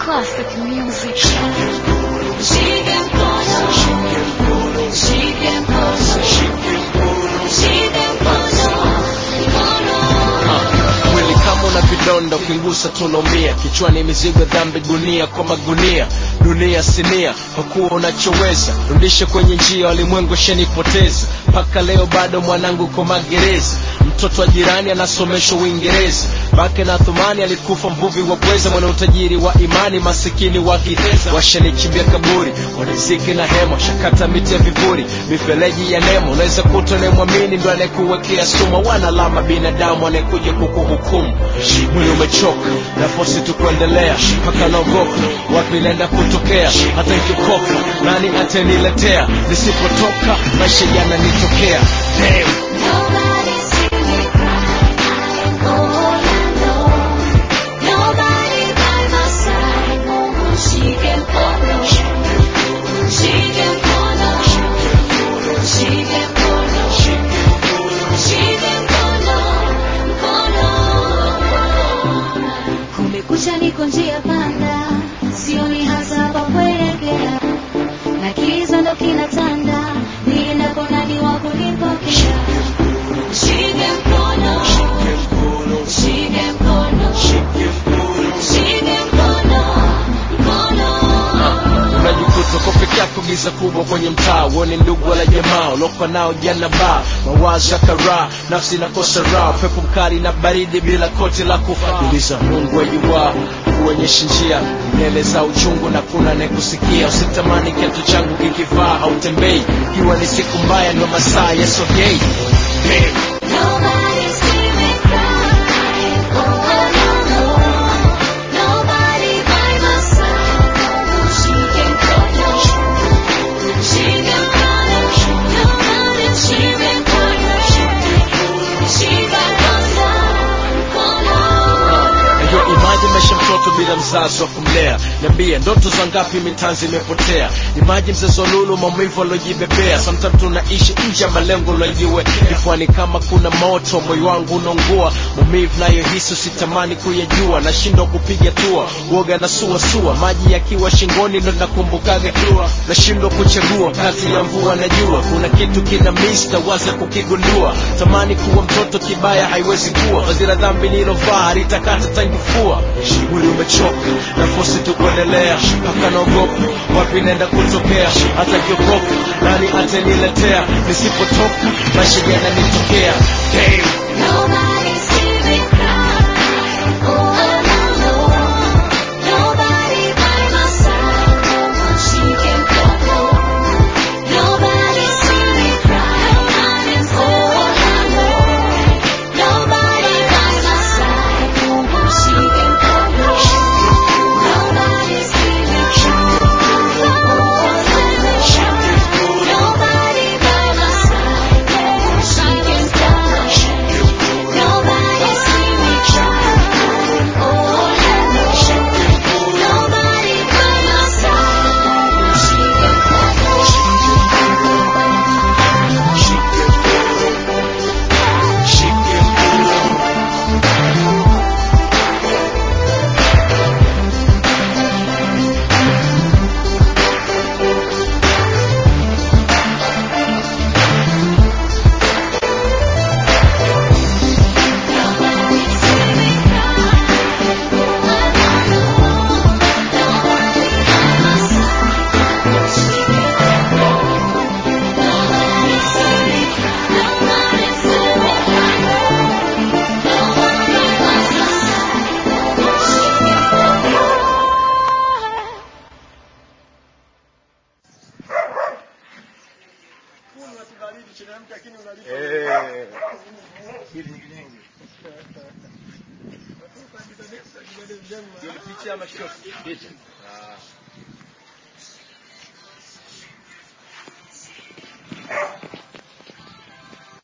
classic music. Shike mkono, shike mkono, shike mkono, mkono. mwili kama una vidonda ukigusa tunaumia kichwani mizigo dhambi gunia kwa magunia dunia sinia hakuwa unachoweza rudishe kwenye njia walimwengu shenipoteza mpaka leo bado mwanangu kwa magereza mtoto wa jirani anasomeshwa uingereza bake na thumani alikufa mvuvi wa pweza mwana utajiri wa imani masikini wa kiheza washanichimbia kaburi waniziki na hema shakata miti ya vivuri mifereji ya nemo unaweza kuta unayemwamini ndo anayekuwekea sumu wanalama binadamu anayekuja kukuhukumu mwili umechoka nafosi tu kuendelea mpaka naogopa wapi naenda kutokea hata ikikoka nani ataniletea nisipotoka maisha yananitokea Damn. Nobody see me cry, all alone. Nobody by my side, Mungu shike mkono, shike mkono, shike mkono, shike mkono, mkono. Kumekucha, niko njia panda, sioni hasa pa kuelekea, na kiza ndo kinatanda, niendapo nani wa kunipokea? Shike mkono, shike mkono, shike mkono, mkono. unajikuta uko peke yako giza kubwa kwenye mtaa uone ndugu wala jamaa uliokuwa nao jana ba mawazo ya karaa nafsi inakosa raha pepo mkali na baridi bila koti la kufa uliza mungu ajuwaa kuonyesha njia mbele za uchungu na kuna anayekusikia usitamani kiatu changu kikivaa hautembei ikiwa ni siku mbaya ndo masaa yasogei Damn. Nobody see me cry, all alone. Nobody by my side, Mungu shike mkono, shike mkono, nobody shike mkono, shike mkono, mkono. Najua imaji maisha mtoto bila mzazi wa kumlea niambie ndoto za ngapi mitanzi imepotea imaji mzazi wa lulu maumivu aliojibebea sometimes tunaishi nje ya malengo lojiwe kifuani kama kuna moto moyo wangu unaungua maumivu nayohisi sitamani kuyajua nashindwa kupiga tua uoga na suasua maji yakiwa shingoni ndo nakumbukaga nashindwa kuchagua kati ya mvua na jua kuna kitu kina mista waza kukigundua tamani kuwa mtoto kibaya haiwezi kuwa fadhila dhambi nilovaa halitakata tangifua mwili umechoka nafosi tu kuendelea mpaka naogopa wapi naenda kutokea hata kiokoka nani ataniletea nisipotoka maisha yananitokea Damn. Nobody see me cry, all alone. Nobody by my side, Mungu shike mkono. Nobody see me cry, all alone. Nobody by my side, Mungu shike mkono. Nobody see me cry, all alone. Nobody by my side, Mungu shike mkono. Nobody see me try, all alone. Nobody by my side, she can Nobody see me cry, all alone. Nobody by my side, she can Nobody see me cry, nobody see me cry. Nobody by my side, she can Picha ama shot? Picha. Ah.